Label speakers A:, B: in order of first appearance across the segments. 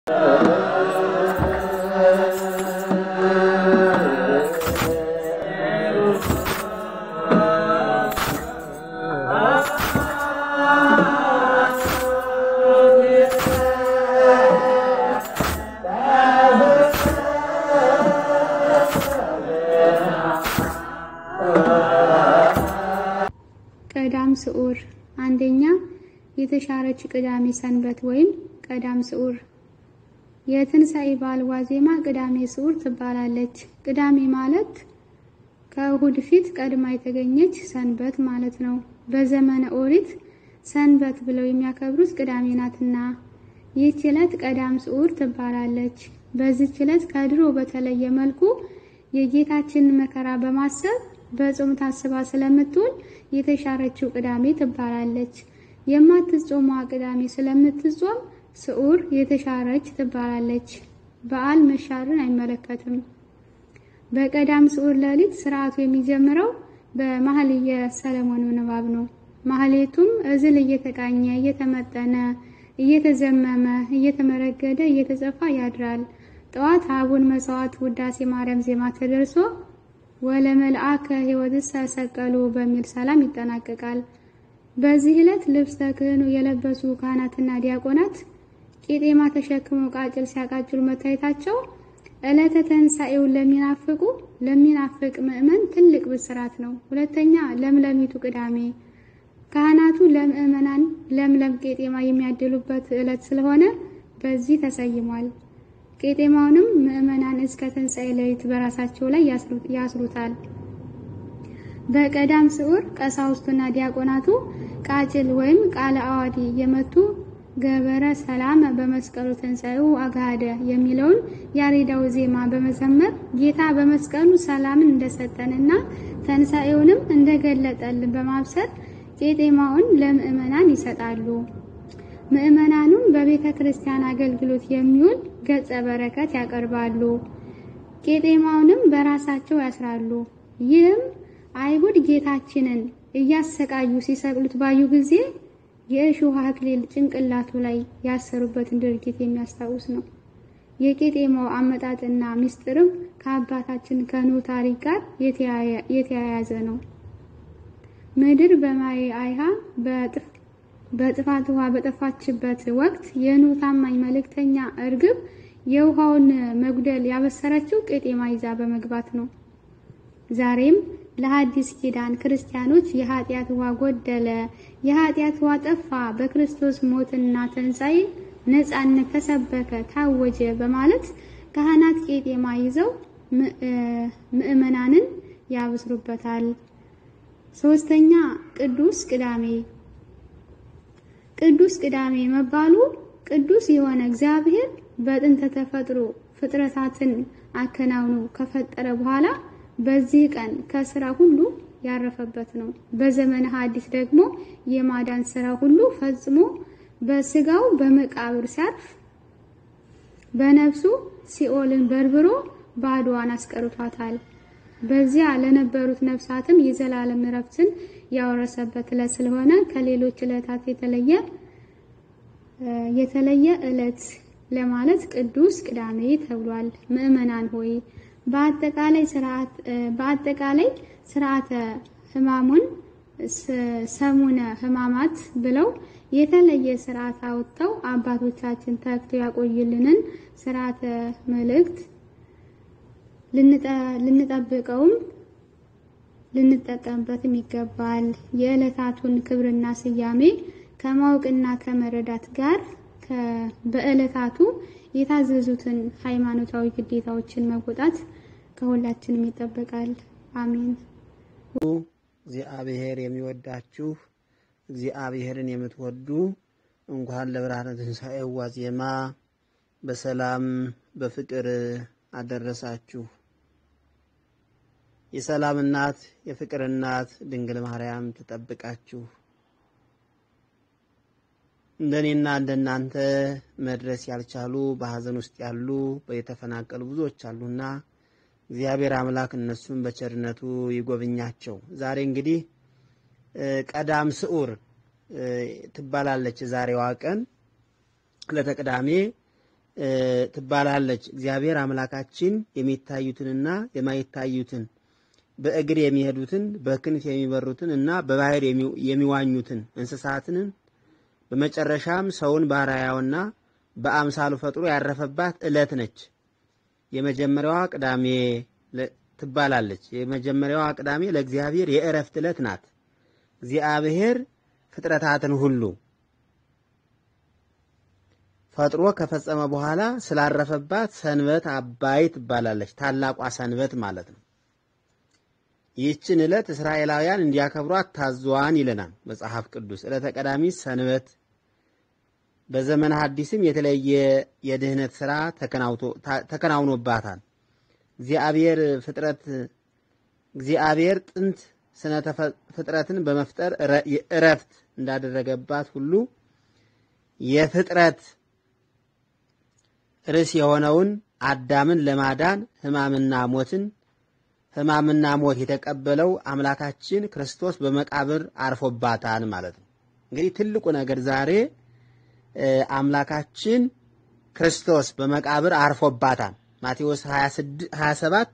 A: ቀዳም ስዑር አንደኛ የተሻረች ቅዳሜ ሰንበት ወይም ቀዳም ስዑር የትንሣኤ በዓል ዋዜማ ቅዳሜ ስዑር ትባላለች። ቅዳሜ ማለት ከእሁድ ፊት ቀድማ የተገኘች ሰንበት ማለት ነው። በዘመነ ኦሪት ሰንበት ብለው የሚያከብሩት ቅዳሜ ናትና ይህች ዕለት ቀዳም ስዑር ትባላለች። በዚህች ዕለት ከድሮ በተለየ መልኩ የጌታችንን መከራ በማሰብ በጾም ታስባ ስለምትውል የተሻረችው ቅዳሜ ትባላለች። የማትጾሟ ቅዳሜ ስለምትጾም ስዑር የተሻረች ትባላለች። በዓል መሻርን አይመለከትም። በቀዳም ስዑር ሌሊት ስርዓቱ የሚጀምረው በማህልየ ሰለሞን ንባብ ነው። ማህሌቱም እዝል እየተቃኘ እየተመጠነ እየተዘመመ እየተመረገደ እየተጸፋ ያድራል። ጠዋት አቡን መስዋዕት ውዳሴ ማርያም ዜማ ተደርሶ ወለ መልአከ ሕይወትሰ ሰቀሉ በሚል ሰላም ይጠናቀቃል። በዚህ ዕለት ልብሰ ክህኑ የለበሱ ካህናትና ዲያቆናት ቄጤማ ተሸክመው ቃጭል ሲያቃጭሉ መታየታቸው ዕለተ ትንሣኤውን ለሚናፍቁ ለሚናፍቅ ምእመን ትልቅ ብስራት ነው። ሁለተኛ ለምለሚቱ ቅዳሜ ካህናቱ ለምእመናን ለምለም ቄጤማ የሚያድሉበት ዕለት ስለሆነ በዚህ ተሰይሟል። ቄጤማውንም ምእመናን እስከ ትንሣኤ ሌሊት በራሳቸው ላይ ያስሩታል። በቀዳም ስዑር ቀሳውስቱና ዲያቆናቱ ቃጭል ወይም ቃለ አዋዲ የመቱ ገበረ ሰላም በመስቀሉ ትንሣኤው አጋደ የሚለውን ያሬዳዊ ዜማ በመዘመር ጌታ በመስቀሉ ሰላምን እንደሰጠንና ትንሣኤውንም እንደገለጠልን በማብሰር ቄጤማውን ለምእመናን ይሰጣሉ። ምእመናኑም በቤተ ክርስቲያን አገልግሎት የሚውል ገጸ በረከት ያቀርባሉ። ቄጤማውንም በራሳቸው ያስራሉ። ይህም አይሁድ ጌታችንን እያሰቃዩ ሲሰቅሉት ባዩ ጊዜ የእሾህ አክሊል ጭንቅላቱ ላይ ያሰሩበትን ድርጊት የሚያስታውስ ነው። የቄጤማው አመጣጥና ምስጢርም ከአባታችን ከኖህ ታሪክ ጋር የተያያዘ ነው። ምድር በማየ አይሃ በጥፋት ውሃ በጠፋችበት ወቅት የኖህ ታማኝ መልእክተኛ እርግብ የውሃውን መጉደል ያበሰረችው ቄጤማ ይዛ በመግባት ነው። ዛሬም ለሐዲስ ኪዳን ክርስቲያኖች የኃጢአት ውሃ ጎደለ፣ የኃጢአት ውሃ ጠፋ፣ በክርስቶስ ሞትና ትንሣኤ ነጻነት ተሰበከ፣ ታወጀ በማለት ካህናት ቄጤማ ይዘው ምእመናንን ያበስሩበታል። ሶስተኛ ቅዱስ ቅዳሜ ቅዱስ ቅዳሜ መባሉ ቅዱስ የሆነ እግዚአብሔር በጥንተ ተፈጥሮ ፍጥረታትን አከናውኖ ከፈጠረ በኋላ በዚህ ቀን ከስራ ሁሉ ያረፈበት ነው። በዘመነ ሐዲስ ደግሞ የማዳን ስራ ሁሉ ፈጽሞ በስጋው በመቃብር ሲያርፍ በነፍሱ ሲኦልን በርብሮ ባዶዋን አስቀርቷታል። በዚያ ለነበሩት ነፍሳትም የዘላለም እረፍትን ያወረሰበት ዕለት ስለሆነ ከሌሎች ዕለታት የተለየ የተለየ ዕለት ለማለት ቅዱስ ቅዳሜ ተብሏል። ምእመናን ሆይ በአጠቃላይ ስርዓት በአጠቃላይ ስርዓተ ሕማሙን ሰሙነ ሕማማት ብለው የተለየ ስርዓት አውጥተው አባቶቻችን ተግተው ያቆዩልንን ስርዓተ መልእክት ልንጠብቀውም ልንጠቀምበትም ይገባል። የዕለታቱን ክብርና ስያሜ ከማወቅና ከመረዳት ጋር በዕለታቱ የታዘዙትን ሃይማኖታዊ ግዴታዎችን መወጣት ከሁላችንም ይጠበቃል። አሜን።
B: እግዚአብሔር የሚወዳችሁ እግዚአብሔርን የምትወዱ እንኳን ለብርሃነ ትንሣኤው ዋዜማ በሰላም በፍቅር አደረሳችሁ። የሰላም እናት የፍቅር እናት ድንግል ማርያም ትጠብቃችሁ። እንደኔና እንደናንተ መድረስ ያልቻሉ በሐዘን ውስጥ ያሉ የተፈናቀሉ ብዙዎች አሉና እግዚአብሔር አምላክ እነሱን በቸርነቱ ይጎብኛቸው። ዛሬ እንግዲህ ቀዳም ስዑር ትባላለች ዛሬዋ ቀን ዕለተ ቅዳሜ ትባላለች። እግዚአብሔር አምላካችን የሚታዩትንና የማይታዩትን በእግር የሚሄዱትን በክንፍ የሚበሩትን እና በባህር የሚዋኙትን እንስሳትን በመጨረሻም ሰውን በአርአያውና በአምሳሉ ፈጥሮ ያረፈባት ዕለት ነች። የመጀመሪያዋ ቅዳሜ ትባላለች። የመጀመሪያዋ ቅዳሜ ለእግዚአብሔር የእረፍት ዕለት ናት። እግዚአብሔር ፍጥረታትን ሁሉ ፈጥሮ ከፈጸመ በኋላ ስላረፈባት ሰንበት አባይ ትባላለች። ታላቋ ሰንበት ማለት ነው። ይህችን ዕለት እስራኤላውያን እንዲያከብሯት ታዟን ይለናል መጽሐፍ ቅዱስ። ዕለተ ቀዳሚት ሰንበት በዘመነ ሐዲስም የተለየ የድህነት ሥራ ተከናውኖባታል። እግዚአብሔር ፍጥረት እግዚአብሔር ጥንት ስነ ፍጥረትን በመፍጠር እረፍት እንዳደረገባት ሁሉ የፍጥረት ርዕስ የሆነውን አዳምን ለማዳን ሕማምና ሞትን ሕማምና ሞት የተቀበለው አምላካችን ክርስቶስ በመቃብር አርፎባታል ማለት ነው። እንግዲህ ትልቁ ነገር ዛሬ አምላካችን ክርስቶስ በመቃብር አርፎባታል። ማቴዎስ 27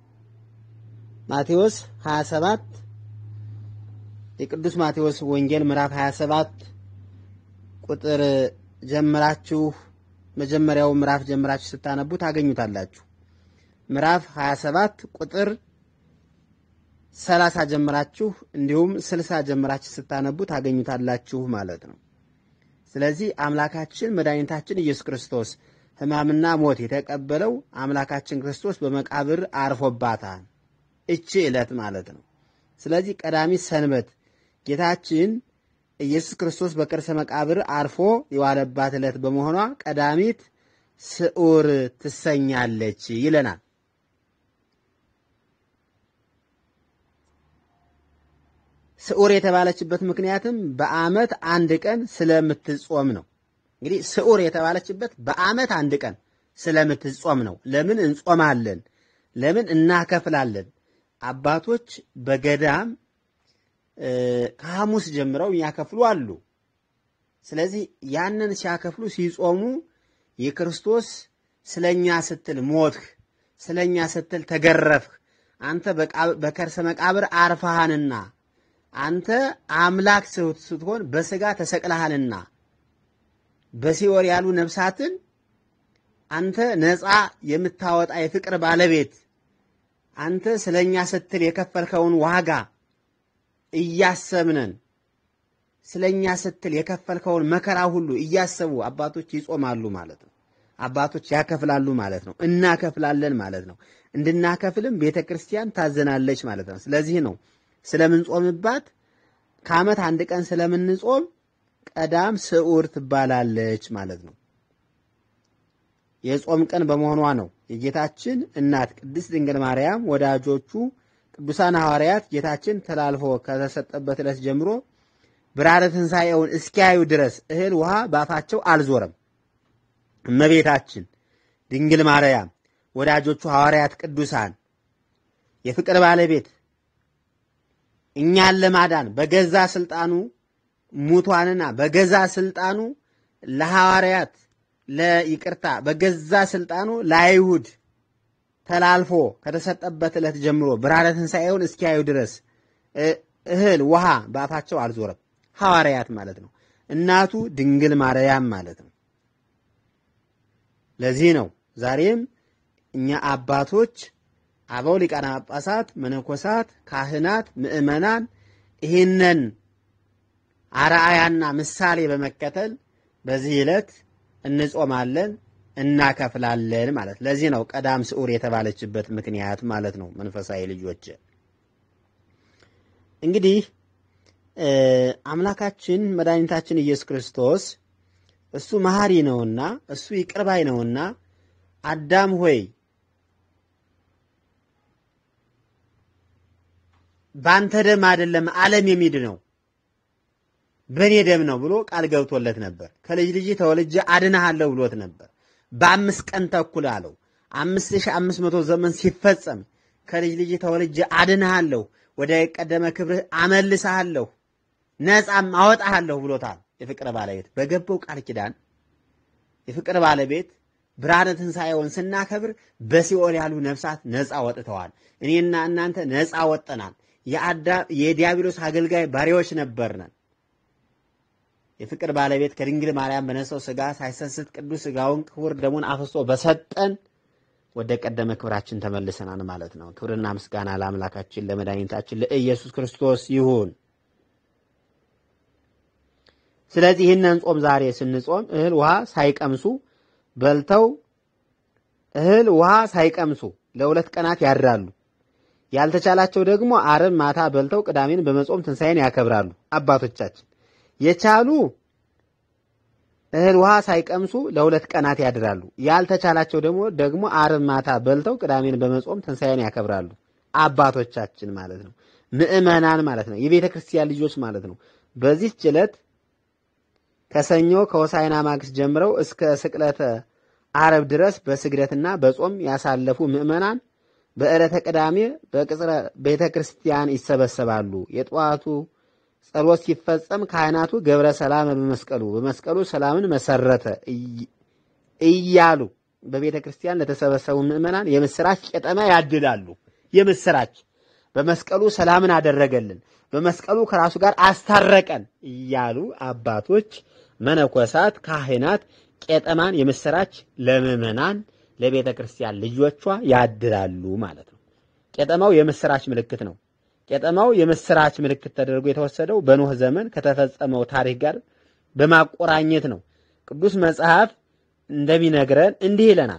B: ማቴዎስ 27 የቅዱስ ማቴዎስ ወንጌል ምዕራፍ 27 ቁጥር ጀምራችሁ መጀመሪያው ምዕራፍ ጀምራችሁ ስታነቡ ታገኙታላችሁ። ምዕራፍ 27 ቁጥር 30 ጀምራችሁ እንዲሁም 60 ጀምራችሁ ስታነቡ ታገኙታላችሁ ማለት ነው። ስለዚህ አምላካችን መድኃኒታችን ኢየሱስ ክርስቶስ ሕማምና ሞት የተቀበለው አምላካችን ክርስቶስ በመቃብር አርፎባታል። እቺ ዕለት ማለት ነው። ስለዚህ ቀዳሚት ሰንበት ጌታችን ኢየሱስ ክርስቶስ በከርሰ መቃብር አርፎ የዋለባት ዕለት በመሆኗ ቀዳሚት ስዑር ትሰኛለች ይለናል። ስዑር የተባለችበት ምክንያትም በዓመት አንድ ቀን ስለምትጾም ነው። እንግዲህ ስዑር የተባለችበት በዓመት አንድ ቀን ስለምትጾም ነው። ለምን እንጾማለን? ለምን እናከፍላለን? አባቶች በገዳም ከሐሙስ ጀምረው የሚያከፍሉ አሉ። ስለዚህ ያንን ሲያከፍሉ ሲጾሙ የክርስቶስ ስለኛ ስትል ሞትህ፣ ስለኛ ስትል ተገረፍህ፣ አንተ በከርሰ መቃብር አርፈሃንና አንተ አምላክ ስትሆን በስጋ ተሰቅለሃልና በሲኦል ያሉ ነፍሳትን አንተ ነፃ የምታወጣ የፍቅር ባለቤት አንተ ስለኛ ስትል የከፈልከውን ዋጋ እያሰብነን ስለኛ ስትል የከፈልከውን መከራ ሁሉ እያሰቡ አባቶች ይጾማሉ ማለት ነው። አባቶች ያከፍላሉ ማለት ነው። እናከፍላለን ማለት ነው። እንድናከፍልም ቤተ ክርስቲያን ታዘናለች ማለት ነው። ስለዚህ ነው ስለምንጾምባት ከዓመት አንድ ቀን ስለምንጾም ቀዳም ስዑር ትባላለች ማለት ነው። የጾም ቀን በመሆኗ ነው የጌታችን እናት ቅድስት ድንግል ማርያም ወዳጆቹ ቅዱሳን ሐዋርያት ጌታችን ተላልፎ ከተሰጠበት ዕለት ጀምሮ ብርሃነ ትንሣኤውን እስኪያዩ ድረስ እህል ውሃ ባፋቸው አልዞረም። እመቤታችን ድንግል ማርያም ወዳጆቹ ሐዋርያት ቅዱሳን የፍቅር ባለቤት እኛን ለማዳን በገዛ ስልጣኑ ሙቷንና በገዛ ስልጣኑ ለሐዋርያት ለይቅርታ በገዛ ስልጣኑ ለአይሁድ ተላልፎ ከተሰጠበት ዕለት ጀምሮ ብርሃነ ትንሣኤውን እስኪያዩ ድረስ እህል ውሃ በአፋቸው አልዞረም። ሐዋርያት ማለት ነው። እናቱ ድንግል ማርያም ማለት ነው። ለዚህ ነው ዛሬም እኛ አባቶች አበው ሊቃነ ጳጳሳት፣ መነኮሳት፣ ካህናት፣ ምእመናን ይህንን አርአያና ምሳሌ በመከተል በዚህ ዕለት እንጾማለን እናከፍላለን ማለት ለዚህ ነው ቀዳም ስዑር የተባለችበት ምክንያት ማለት ነው። መንፈሳዊ ልጆች እንግዲህ አምላካችን መድኃኒታችን ኢየሱስ ክርስቶስ እሱ መሐሪ ነውና እሱ ይቅርባይ ነውና አዳም ሆይ በአንተ ደም አይደለም ዓለም የሚድነው በእኔ ደም ነው ብሎ ቃል ገብቶለት ነበር። ከልጅ ልጅ ተወልጄ አድንሃለሁ ብሎት ነበር። በአምስት ቀን ተኩል አለው። አምስት ሺህ አምስት መቶ ዘመን ሲፈጸም ከልጅ ልጅ ተወልጄ አድንሃለሁ፣ ወደ ቀደመ ክብርህ አመልስሃለሁ፣ ነፃም አወጣሃለሁ ብሎታል። የፍቅር ባለቤት በገባው ቃል ኪዳን የፍቅር ባለቤት ብርሃነ ትንሣኤውን ስናከብር በሲኦል ያሉ ነፍሳት ነፃ ወጥተዋል። እኔና እናንተ ነፃ ወጠናል። የዲያብሎስ አገልጋይ ባሪያዎች ነበርነን። የፍቅር ባለቤት ከድንግል ማርያም በነሳው ሥጋ ሳይሰስት ቅዱስ ሥጋውን ክቡር ደሙን አፍሶ በሰጠን ወደ ቀደመ ክብራችን ተመልሰናል ማለት ነው። ክብርና ምስጋና ለአምላካችን ለመድኃኒታችን ለኢየሱስ ክርስቶስ ይሁን። ስለዚህ ይህንን ጾም ዛሬ ስንጾም እህል ውሃ ሳይቀምሱ በልተው እህል ውሃ ሳይቀምሱ ለሁለት ቀናት ያድራሉ። ያልተቻላቸው ደግሞ ዓርብ ማታ በልተው ቅዳሜን በመጾም ትንሣኤን ያከብራሉ። አባቶቻችን የቻሉ እህል ውሃ ሳይቀምሱ ለሁለት ቀናት ያድራሉ። ያልተቻላቸው ደግሞ ደግሞ ዓርብ ማታ በልተው ቅዳሜን በመጾም ትንሣኤን ያከብራሉ። አባቶቻችን ማለት ነው፣ ምዕመናን ማለት ነው፣ የቤተ ክርስቲያን ልጆች ማለት ነው። በዚህች ዕለት ከሰኞ ከሆሳዕና ማግስት ጀምረው እስከ ስቅለተ ዓርብ ድረስ በስግደትና በጾም ያሳለፉ ምዕመናን በዕለተ ቅዳሜ በቅጽረ ቤተ ክርስቲያን ይሰበሰባሉ። የጠዋቱ ጸሎት ሲፈጸም ካህናቱ ገብረ ሰላም በመስቀሉ በመስቀሉ ሰላምን መሰረተ እያሉ በቤተ ክርስቲያን ለተሰበሰቡ ምዕመናን የምስራች ቄጠማ ያድላሉ። የምስራች በመስቀሉ ሰላምን አደረገልን፣ በመስቀሉ ከራሱ ጋር አስታረቀን እያሉ አባቶች፣ መነኮሳት፣ ካህናት ቄጠማን የምስራች ለምዕመናን ለቤተ ክርስቲያን ልጆቿ ያድላሉ ማለት ነው። ቄጠማው የምስራች ምልክት ነው። ቄጠማው የምስራች ምልክት ተደርጎ የተወሰደው በኖህ ዘመን ከተፈጸመው ታሪክ ጋር በማቆራኘት ነው። ቅዱስ መጽሐፍ እንደሚነግረን እንዲህ ይለናል።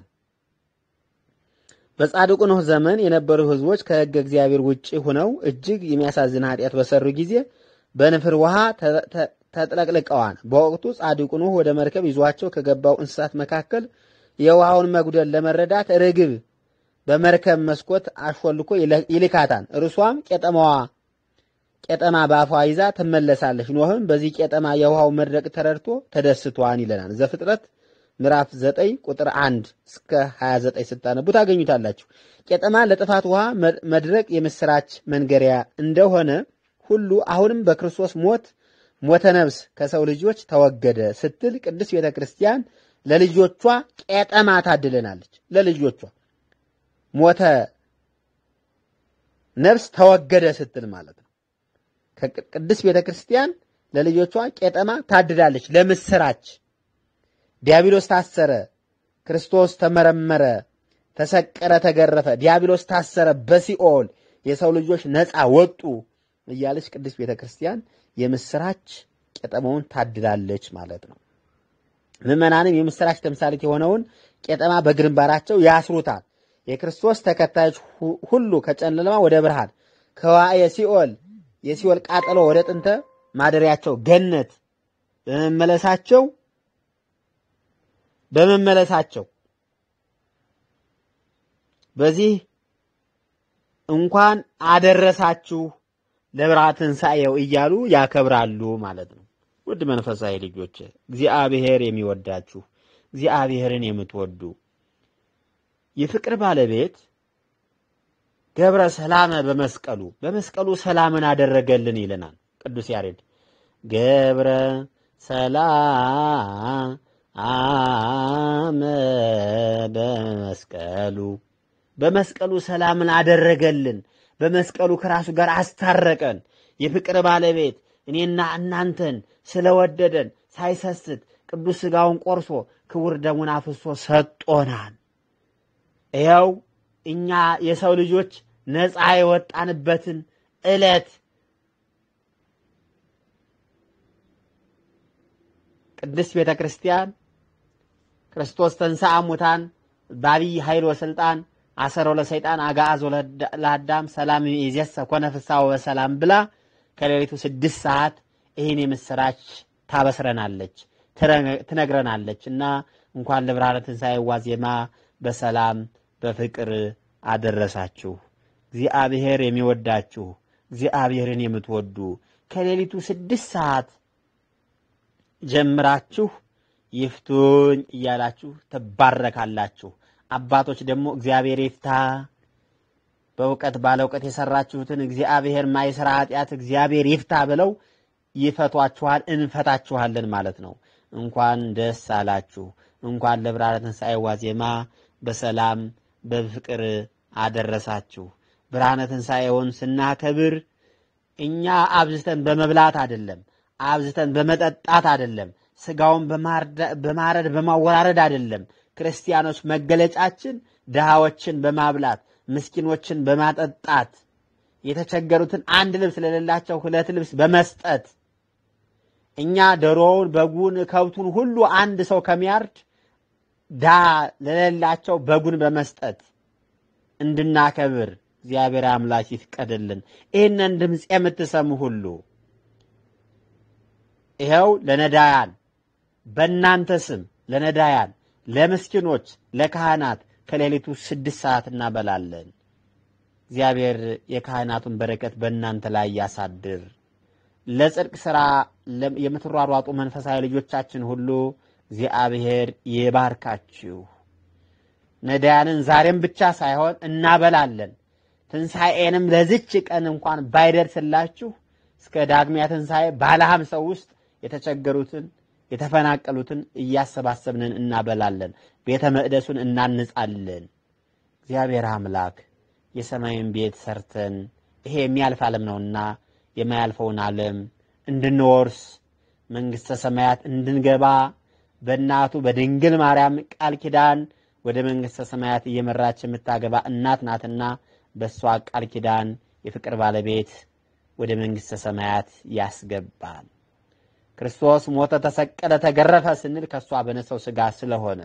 B: በጻድቁ ኖህ ዘመን የነበሩ ሕዝቦች ከሕገ እግዚአብሔር ውጭ ሆነው እጅግ የሚያሳዝን ኃጢአት በሰሩ ጊዜ በንፍር ውሃ ተጥለቅልቀዋል። በወቅቱ ጻድቁ ኖህ ወደ መርከብ ይዟቸው ከገባው እንስሳት መካከል የውሃውን መጉደል ለመረዳት ርግብ በመርከብ መስኮት አሾልኮ ይልካታል። እርሷም ቄጠማዋ ቄጠማ በአፏ ይዛ ትመለሳለች። ኖህም በዚህ ቄጠማ የውሃው መድረቅ ተረድቶ ተደስቷን ይለናል። ዘፍጥረት ምዕራፍ 9 ቁጥር 1 እስከ 29 ስታነቡ ታገኙታላችሁ። ቄጠማ ለጥፋት ውሃ መድረቅ የምስራች መንገሪያ እንደሆነ ሁሉ አሁንም በክርስቶስ ሞት ሞተ ነፍስ ከሰው ልጆች ተወገደ ስትል ቅድስት ቤተ ክርስቲያን ለልጆቿ ቄጠማ ታድለናለች። ለልጆቿ ሞተ ነፍስ ተወገደ ስትል ማለት ነው። ከቅድስት ቤተ ክርስቲያን ለልጆቿ ቄጠማ ታድላለች። ለምስራች ዲያብሎስ ታሰረ፣ ክርስቶስ ተመረመረ፣ ተሰቀረ፣ ተገረፈ፣ ዲያብሎስ ታሰረ በሲኦል የሰው ልጆች ነፃ ወጡ እያለች ቅድስት ቤተ ክርስቲያን የምስራች ቄጠማውን ታድላለች ማለት ነው። ምዕመናንም የምስራች ተምሳሌት የሆነውን ቄጠማ በግንባራቸው ያስሩታል። የክርስቶስ ተከታዮች ሁሉ ከጨለማ ወደ ብርሃን ከዋዕየ ሲኦል የሲኦል ቃጠሎ ወደ ጥንተ ማደሪያቸው ገነት በመመለሳቸው በመመለሳቸው በዚህ እንኳን አደረሳችሁ ለብርሃነ ትንሣኤው እያሉ ያከብራሉ ማለት ነው። ውድ መንፈሳዊ ልጆች እግዚአብሔር የሚወዳችሁ እግዚአብሔርን የምትወዱ የፍቅር ባለቤት ገብረ ሰላመ በመስቀሉ በመስቀሉ ሰላምን አደረገልን ይለናል ቅዱስ ያሬድ። ገብረ ሰላመ በመስቀሉ በመስቀሉ ሰላምን አደረገልን። በመስቀሉ ከራሱ ጋር አስታረቀን። የፍቅር ባለቤት እኔና እናንተን ስለወደደን ሳይሰስት ቅዱስ ሥጋውን ቆርሶ ክቡር ደሙን አፍሶ ሰጦናል። ይኸው እኛ የሰው ልጆች ነፃ የወጣንበትን ዕለት ቅድስት ቤተ ክርስቲያን ክርስቶስ ተንሥአ እሙታን በዐቢይ ኃይል ወሥልጣን አሰሮ ለሰይጣን አግዓዞ ለአዳም ሰላም ይእዜሰ ኮነ ፍስሐ ወሰላም ብላ ከሌሊቱ ስድስት ሰዓት ይህን የምስራች ታበስረናለች፣ ትነግረናለች እና እንኳን ለብርሃነ ትንሣኤ ዋዜማ በሰላም በፍቅር አደረሳችሁ። እግዚአብሔር የሚወዳችሁ እግዚአብሔርን የምትወዱ ከሌሊቱ ስድስት ሰዓት ጀምራችሁ ይፍቱኝ እያላችሁ ትባረካላችሁ። አባቶች ደግሞ እግዚአብሔር ይፍታ፣ በእውቀት ባለ እውቀት የሰራችሁትን እግዚአብሔር ማይሰራ ኃጢአት እግዚአብሔር ይፍታ ብለው ይፈቷችኋል፣ እንፈታችኋለን ማለት ነው። እንኳን ደስ አላችሁ። እንኳን ለብርሃነ ትንሣኤ ዋዜማ በሰላም በፍቅር አደረሳችሁ። ብርሃነ ትንሣኤውን ስናከብር እኛ አብዝተን በመብላት አይደለም፣ አብዝተን በመጠጣት አይደለም፣ ስጋውን በማረድ በማወራረድ አይደለም። ክርስቲያኖች መገለጫችን ድሃዎችን በማብላት ምስኪኖችን በማጠጣት የተቸገሩትን አንድ ልብስ ለሌላቸው ሁለት ልብስ በመስጠት እኛ ዶሮውን፣ በጉን፣ ከብቱን ሁሉ አንድ ሰው ከሚያርድ ድሃ ለሌላቸው በጉን በመስጠት እንድናከብር እግዚአብሔር አምላክ ይፍቀድልን። ይህንን ድምፅ የምትሰሙ ሁሉ ይኸው ለነዳያን በእናንተ ስም ለነዳያን፣ ለምስኪኖች፣ ለካህናት ከሌሊቱ ስድስት ሰዓት እናበላለን። እግዚአብሔር የካህናቱን በረከት በእናንተ ላይ ያሳድር። ለጽድቅ ሥራ የምትሯሯጡ መንፈሳዊ ልጆቻችን ሁሉ እግዚአብሔር ይባርካችሁ። ነዳያንን ዛሬም ብቻ ሳይሆን እናበላለን። ትንሣኤንም ለዝች ቀን እንኳን ባይደርስላችሁ እስከ ዳግሚያ ትንሣኤ ባለ ሀምሳው ውስጥ የተቸገሩትን የተፈናቀሉትን እያሰባሰብንን እናበላለን። ቤተ መቅደሱን እናንጻለን። እግዚአብሔር አምላክ የሰማይን ቤት ሰርተን ይሄ የሚያልፍ ዓለም ነውና የማያልፈውን ዓለም እንድንወርስ መንግሥተ ሰማያት እንድንገባ በእናቱ በድንግል ማርያም ቃል ኪዳን ወደ መንግሥተ ሰማያት እየመራች የምታገባ እናት ናትና በእሷ ቃል ኪዳን የፍቅር ባለቤት ወደ መንግሥተ ሰማያት ያስገባል። ክርስቶስ ሞተ፣ ተሰቀለ፣ ተገረፈ ስንል ከእሷ በነሰው ሥጋ ስለሆነ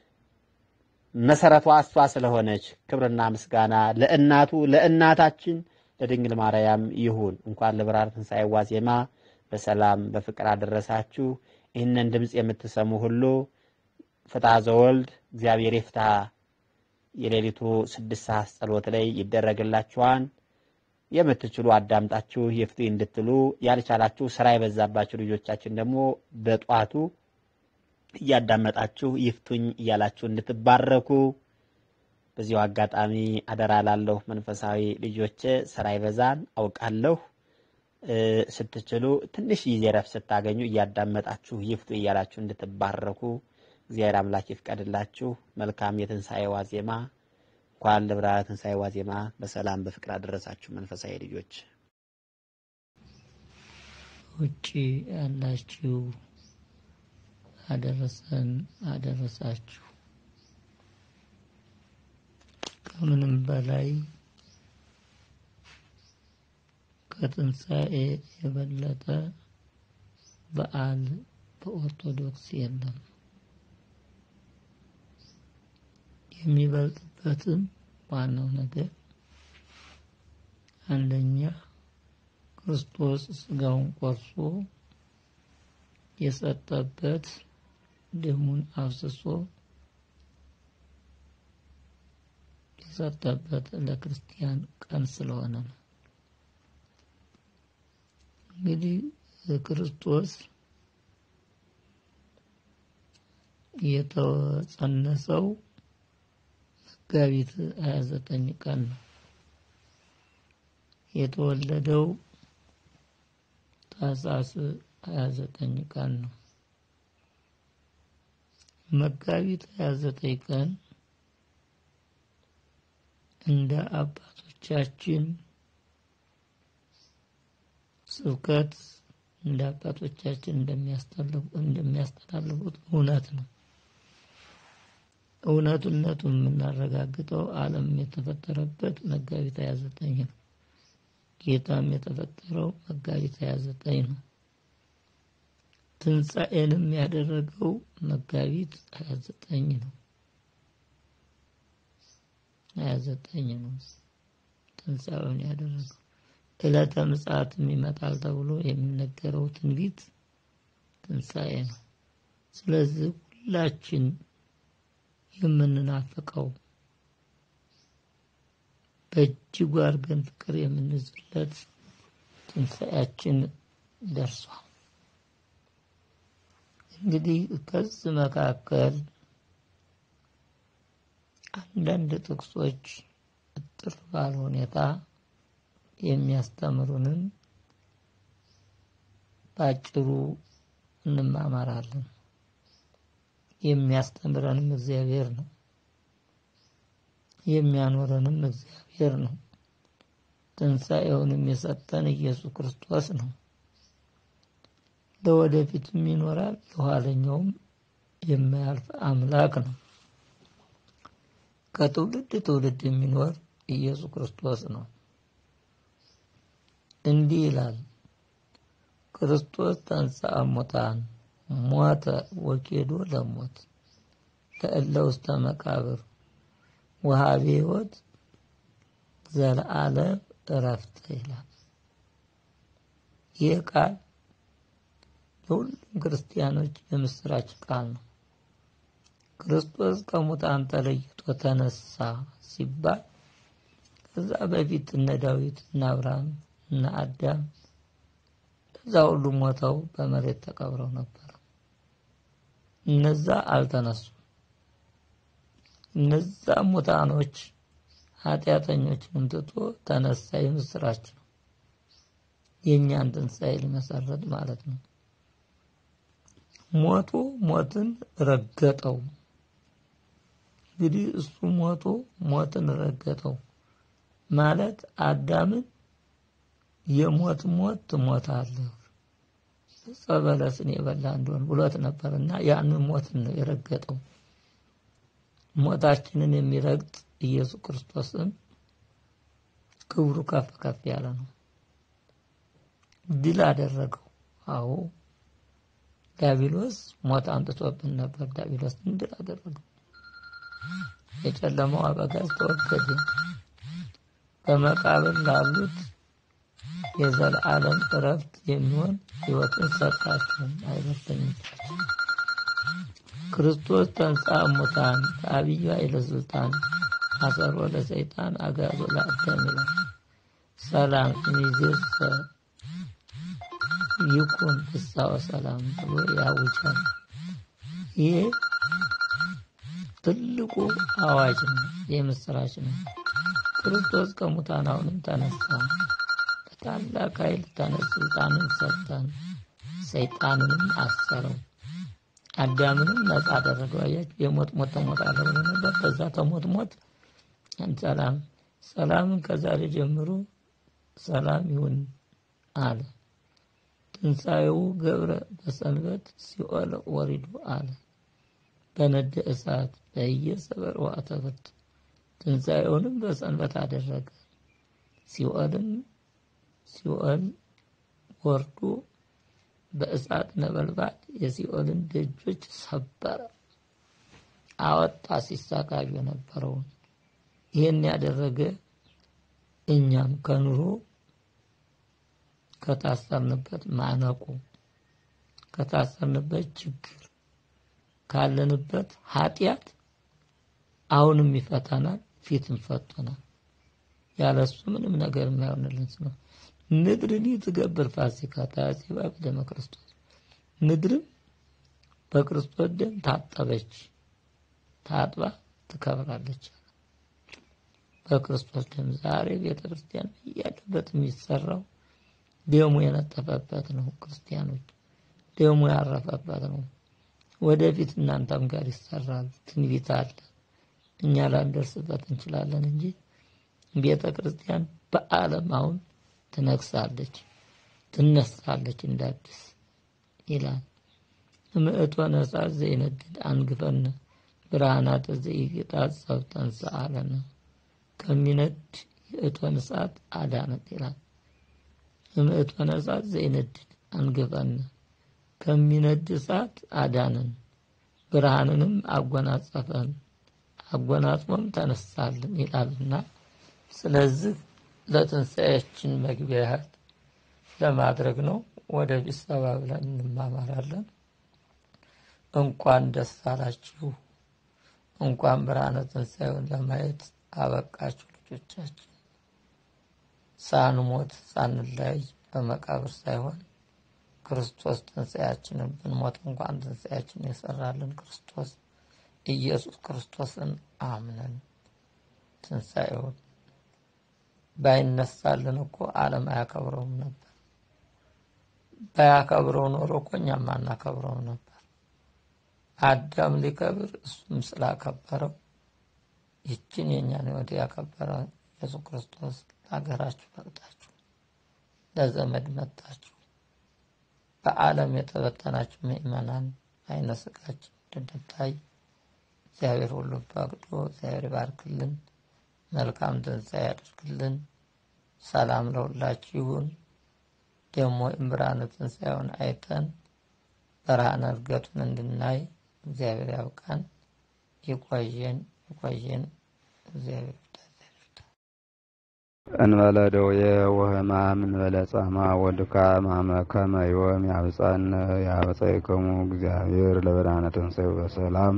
B: መሰረቷ እሷ ስለሆነች ክብርና ምስጋና ለእናቱ ለእናታችን ለድንግል ማርያም ይሁን። እንኳን ለብርሃነ ትንሣኤ ዋዜማ በሰላም በፍቅር አደረሳችሁ። ይህንን ድምፅ የምትሰሙ ሁሉ ፍትሐ ዘወልድ እግዚአብሔር ይፍታ የሌሊቱ ስድስት ሰዓት ጸሎት ላይ ይደረግላችኋል። የምትችሉ አዳምጣችሁ ይፍቱ እንድትሉ፣ ያልቻላችሁ ስራ የበዛባችሁ ልጆቻችን ደግሞ በጧቱ እያዳመጣችሁ ይፍቱኝ እያላችሁ እንድትባረኩ በዚሁ አጋጣሚ አደራ ላለሁ መንፈሳዊ ልጆቼ ስራ ይበዛን አውቃለሁ። ስትችሉ ትንሽ ጊዜ ረፍት ስታገኙ እያዳመጣችሁ ይፍቱ እያላችሁ እንድትባረኩ እግዚአብሔር አምላክ ይፍቀድላችሁ። መልካም የትንሣኤ ዋዜማ። እንኳን ለብርሃነ ትንሣኤ ዋዜማ በሰላም በፍቅር አደረሳችሁ መንፈሳዊ ልጆች።
C: ውጭ ያላችሁ አደረሰን አደረሳችሁ። ከምንም በላይ ከትንሣኤ የበለጠ በዓል በኦርቶዶክስ የለም። የሚበልጥበትም ዋናው ነገር አንደኛ ክርስቶስ ስጋውን ቆርሶ የሰጠበት ደሙን አፍስሶ የሰጠበት ለክርስቲያን ቀን ስለሆነ ነው። እንግዲህ ክርስቶስ የተጸነሰው መጋቢት 29 ቀን ነው። የተወለደው ታኅሳስ 29 ቀን ነው። መጋቢት 29 ቀን እንደ አባቶቻችን ስብከት እንደ አባቶቻችን እንደሚያስተላልፉት እውነት ነው። እውነትነቱን የምናረጋግጠው ዓለም የተፈጠረበት መጋቢት 29 ነው። ጌታም የተፈጠረው መጋቢት 29 ነው። ትንሣኤንም ያደረገው መጋቢት 29 ነው። 29 ነው ትንሣኤውን ያደረገው። ዕለተ ምጽአትም ይመጣል ተብሎ የሚነገረው ትንቢት ትንሣኤ ነው። ስለዚህ ሁላችን የምንናፍቀው በእጅጉ አድርገን ፍቅር የምንይዝለት ትንሣኤያችን ደርሷል። እንግዲህ ከዚህ መካከል አንዳንድ ጥቅሶች እጥር ባለ ሁኔታ የሚያስተምሩንን በአጭሩ እንማማራለን። የሚያስተምረንም እግዚአብሔር ነው። የሚያኖረንም እግዚአብሔር ነው። ትንሣኤውንም የሰጠን ኢየሱስ ክርስቶስ ነው። ለወደፊትም ይኖራል፣ ለኋለኛውም የማያልፍ አምላክ ነው። ከትውልድ ትውልድ የሚኖር ኢየሱስ ክርስቶስ ነው። እንዲህ ይላል፣ ክርስቶስ ተንሥአ እሙታን ሞተ ወኬዶ ለሞት ለእለ ውስተ መቃብር ወሀቤ ሕይወት ዘለዓለም እረፍት ይላል። ይህ ቃል ለሁሉም ክርስቲያኖች የምስራች ቃል ነው። ክርስቶስ ከሙታን ተለይቶ ተነሳ ሲባል ከዛ በፊት እነ ዳዊት እነ አብርሃም እነ አዳም እዛ ሁሉ ሞተው በመሬት ተቀብረው ነበር። እነዛ አልተነሱም። እነዛ ሙታኖች ኃጢአተኞችንም ትቶ ተነሳ። የምስራች ነው። የእኛን ትንሣኤ ሊመሰረት ማለት ነው። ሞቶ ሞትን ረገጠው። እንግዲህ እሱ ሞቶ ሞትን ረገጠው ማለት አዳምን የሞት ሞት ትሞታለህ ዕፀ በለስን የበላ እንደሆን ብሎት ነበር እና ያንን ሞትን ነው የረገጠው። ሞታችንን የሚረግጥ ኢየሱስ ክርስቶስን ክብሩ ከፍ ከፍ ያለ ነው። ድል አደረገው። አዎ ዲያብሎስ ሞት አምጥቶብን ነበር። ዲያብሎስን ድል አደረገው። የጨለማው አበጋዝ ተወገደ። በመቃብር ላሉት የዘላለም እረፍት የሚሆን ሕይወትን ሰጣቸው። አይበተኝም። ክርስቶስ ተንሥአ እሙታን በዐቢይ ኃይለ ሥልጣን አሰሮ ለሰይጣን አግዓዞ ለአዳም ይላል። ሰላም እምይእዜሰ ይኩን ፍስሐ ወሰላም ብሎ ያውጃል። ይሄ ትልቁ አዋጅ ነው፣ የምስራች ነው። ክርስቶስ ከሙታን አሁንም ተነሳ፣ በታላቅ ኃይል ተነስ፣ ስልጣንን ሰጠን፣ ሰይጣንንም አሰረው፣ አዳምንም ነጻ አደረገው። አያችሁ፣ የሞት ሞት ተሞታለህ ብሎ ነበር። በዛ ተሞት ሞት ሰላም ሰላምን ከዛሬ ጀምሮ ሰላም ይሁን አለ። ትንሣኤው ገብረ በሰንበት ሲኦል ወሪዱ አለ። በነደ እሳት በየሰበር ወአተብርት ትንሣኤውንም በሰንበት አደረገ። ሲኦልም ሲኦል ወርዶ በእሳት ነበልባል የሲኦልን ደጆች ሰበረ፣ አወጣ ሲሳቃዩ የነበረውን። ይህን ያደረገ እኛም ከኑሮ ከታሰርንበት ማነቁ ከታሰርንበት ችግር ካለንበት ኃጢአት አሁንም ይፈታናል፣ ፊትም ፈቶናል። ያለሱ ምንም ነገር የማይሆንልን ነው። ምድርን ትገብር ፋሲካ ታጺባ በደመ ክርስቶስ ምድርም በክርስቶስ ደም ታጠበች፣ ታጥባ ትከብራለች። በክርስቶስ ደም ዛሬ ቤተ ክርስቲያን እያለበት የሚሰራው ደሙ የነጠፈበት ነው። ክርስቲያኖች ደሙ ያረፈበት ነው። ወደፊት እናንተም ጋር ይሰራል። ትንቢት አለ። እኛ ላንደርስበት እንችላለን እንጂ ቤተ ክርስቲያን በዓለም አሁን ትነግሳለች፣ ትነሳለች እንዳዲስ ይላል። ምእቶ ነሳት ዘይነድድ አንግፈነ ብርሃናተ ዘይጌጣጸብ ተንሥአለነ ከሚነድ የእቶን እሳት አዳነት ይላል። ምእቶነ እሳት ዘይነድድ አንግፈነ ከሚነድ እሳት አዳንን፣ ብርሃንንም አጎናጸፈን፣ አጎናጽፎም ተነሳልን ይላልና ስለዚህ ለትንሣኤያችን መግቢያ ያህል ለማድረግ ነው። ወደፊት ሰባ ብለን እንማማራለን። እንኳን ደስ አላችሁ፣ እንኳን ብርሃነ ትንሣኤውን ለማየት አበቃችሁ ልጆቻችን። ሳንሞት ሳንለያይ በመቃብር ሳይሆን ክርስቶስ ትንሣኤያችንን ብንሞት እንኳን ትንሣኤያችንን የሰራልን ክርስቶስ ኢየሱስ ክርስቶስን አምነን ትንሣኤውን ባይነሳልን እኮ ዓለም አያከብረውም ነበር። ባያከብረው ኖሮ እኮ እኛም አናከብረውም ነበር። አዳም ሊከብር እሱም ስላከበረው ይችን የእኛን ሕይወት ያከበረ ኢየሱስ ክርስቶስ ለሀገራችሁ መጣችሁ፣ ለዘመድ መጣችሁ፣ በዓለም የተበተናችሁ ምእመናን አይነ ስጋችን እንድንታይ እግዚአብሔር ሁሉ ፈቅዶ እግዚአብሔር ይባርክልን፣ መልካም ትንሣኤ ያደርግልን። ሰላም ለሁላችሁ ይሁን። ደግሞ ብርሃነ ትንሣኤውን አይተን ብርሃነ እርገቱን እንድናይ እግዚአብሔር ያብቃን። ይቆየን ይቆየን። እግዚአብሔር
D: እንበለ ደዌ ወሕማም እንበለ ጻማ ወድካም አመ ከመ ዮም ያብጻነ ያበጻይከሙ እግዚአብሔር ለብርሃነ ትንሣኤው በሰላም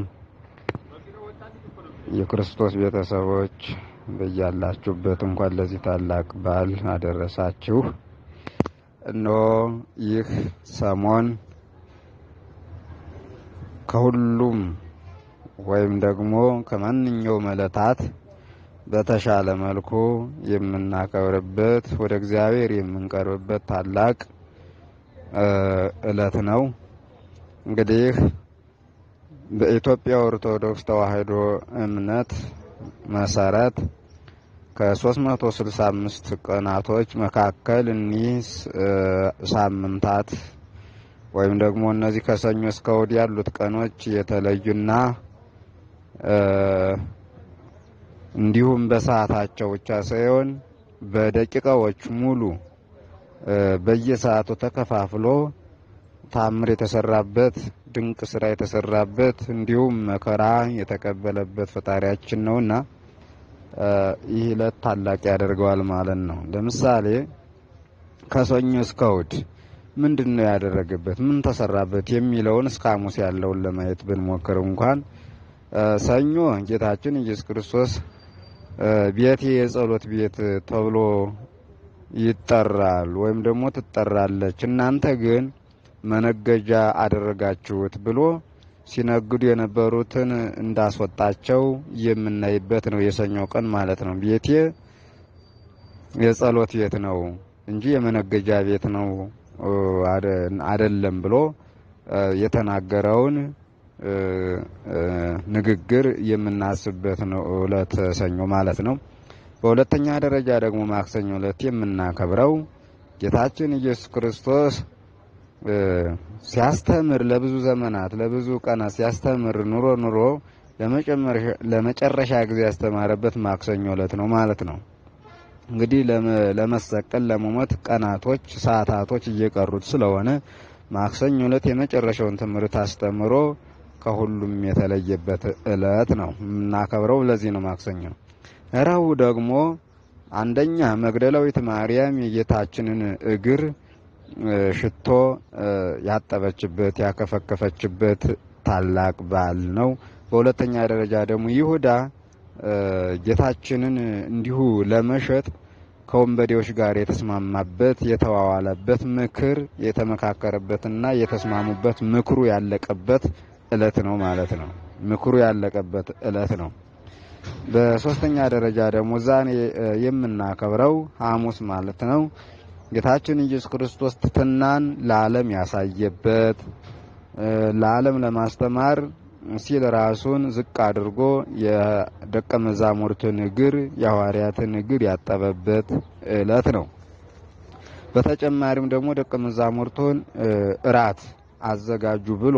D: የክርስቶስ ቤተሰቦች በያላችሁበት እንኳን ለዚህ ታላቅ በዓል አደረሳችሁ። እነሆ ይህ ሰሞን ከሁሉም ወይም ደግሞ ከማንኛውም ዕለታት በተሻለ መልኩ የምናከብርበት ወደ እግዚአብሔር የምንቀርብበት ታላቅ ዕለት ነው። እንግዲህ በኢትዮጵያ ኦርቶዶክስ ተዋሕዶ እምነት መሰረት ከ365 ቀናቶች መካከል እኒህ ሳምንታት ወይም ደግሞ እነዚህ ከሰኞ እስከ እሑድ ያሉት ቀኖች የተለዩና እንዲሁም በሰዓታቸው ብቻ ሳይሆን በደቂቃዎች ሙሉ በየሰዓቱ ተከፋፍሎ ታምር የተሰራበት ድንቅ ስራ የተሰራበት እንዲሁም መከራ የተቀበለበት ፈጣሪያችን ነውና ይህ ዕለት ታላቅ ያደርገዋል ማለት ነው። ለምሳሌ ከሰኞ እስከ እሑድ ምንድን ነው ያደረገበት? ምን ተሰራበት? የሚለውን እስከ ሐሙስ ያለውን ለማየት ብንሞክር እንኳን ሰኞ ጌታችን ኢየሱስ ክርስቶስ ቤቴ የጸሎት ቤት ተብሎ ይጠራል ወይም ደግሞ ትጠራለች፣ እናንተ ግን መነገጃ አደረጋችሁት ብሎ ሲነግዱ የነበሩትን እንዳስወጣቸው የምናይበት ነው። የሰኞው ቀን ማለት ነው። ቤቴ የጸሎት ቤት ነው እንጂ የመነገጃ ቤት ነው አይደለም ብሎ የተናገረውን ንግግር የምናስብበት ነው ዕለት ሰኞ ማለት ነው። በሁለተኛ ደረጃ ደግሞ ማክሰኞ ዕለት የምናከብረው ጌታችን ኢየሱስ ክርስቶስ ሲያስተምር ለብዙ ዘመናት ለብዙ ቀናት ሲያስተምር ኑሮ ኑሮ ለመጨረሻ ጊዜ ያስተማረበት ማክሰኞ ዕለት ነው ማለት ነው። እንግዲህ ለመሰቀል ለመሞት ቀናቶች፣ ሰዓታቶች እየቀሩት ስለሆነ ማክሰኞ ዕለት የመጨረሻውን ትምህርት አስተምሮ ከሁሉም የተለየበት ዕለት ነው የምናከብረው። ለዚህ ነው ማክሰኞ። ረቡዕ ደግሞ አንደኛ መግደላዊት ማርያም የጌታችንን እግር ሽቶ ያጠበችበት ያከፈከፈችበት ታላቅ በዓል ነው። በሁለተኛ ደረጃ ደግሞ ይሁዳ ጌታችንን እንዲሁ ለመሸጥ ከወንበዴዎች ጋር የተስማማበት የተዋዋለበት ምክር የተመካከረበትና የተስማሙበት ምክሩ ያለቀበት ዕለት ነው ማለት ነው። ምክሩ ያለቀበት ዕለት ነው። በሶስተኛ ደረጃ ደግሞ ዛሬ የምናከብረው ሐሙስ ማለት ነው። ጌታችን ኢየሱስ ክርስቶስ ትሕትናን ለዓለም ያሳየበት ለዓለም ለማስተማር ሲል ራሱን ዝቅ አድርጎ የደቀ መዛሙርትን እግር የሐዋርያትን እግር ያጠበበት ዕለት ነው። በተጨማሪም ደግሞ ደቀ መዛሙርቱን እራት አዘጋጁ ብሎ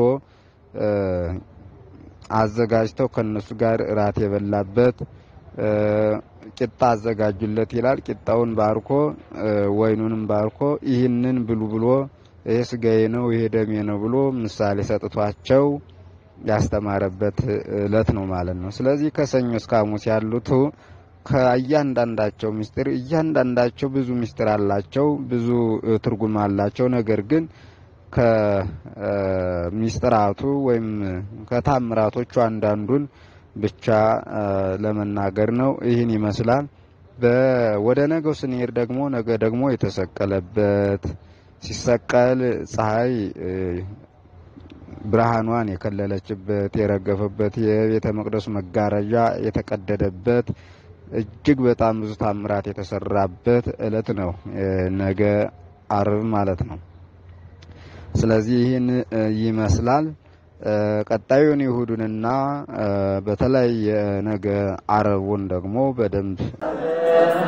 D: አዘጋጅተው ከነሱ ጋር እራት የበላበት ቂጣ አዘጋጁለት ይላል። ቂጣውን ባርኮ ወይኑንም ባርኮ ይህንን ብሉ ብሎ ይሄ ስጋዬ ነው ይሄ ደሜ ነው ብሎ ምሳሌ ሰጥቷቸው ያስተማረበት ዕለት ነው ማለት ነው። ስለዚህ ከሰኞ እስከ ሐሙስ ያሉት ከእያንዳንዳቸው ምስጢር እያንዳንዳቸው ብዙ ምስጢር አላቸው፣ ብዙ ትርጉም አላቸው። ነገር ግን ከሚስጥራቱ ወይም ከታምራቶቹ አንዳንዱን ብቻ ለመናገር ነው። ይህን ይመስላል። ወደ ነገው ስንሄድ ደግሞ ነገ ደግሞ የተሰቀለበት ሲሰቀል ፀሐይ ብርሃኗን የከለለችበት የረገፈበት የቤተ መቅደሱ መጋረጃ የተቀደደበት እጅግ በጣም ብዙ ታምራት የተሰራበት ዕለት ነው። ነገ አርብ ማለት ነው። ስለዚህ ይህን ይመስላል። ቀጣዩን ይሁዱንና በተለይ ነገ አረቡን ደግሞ በደንብ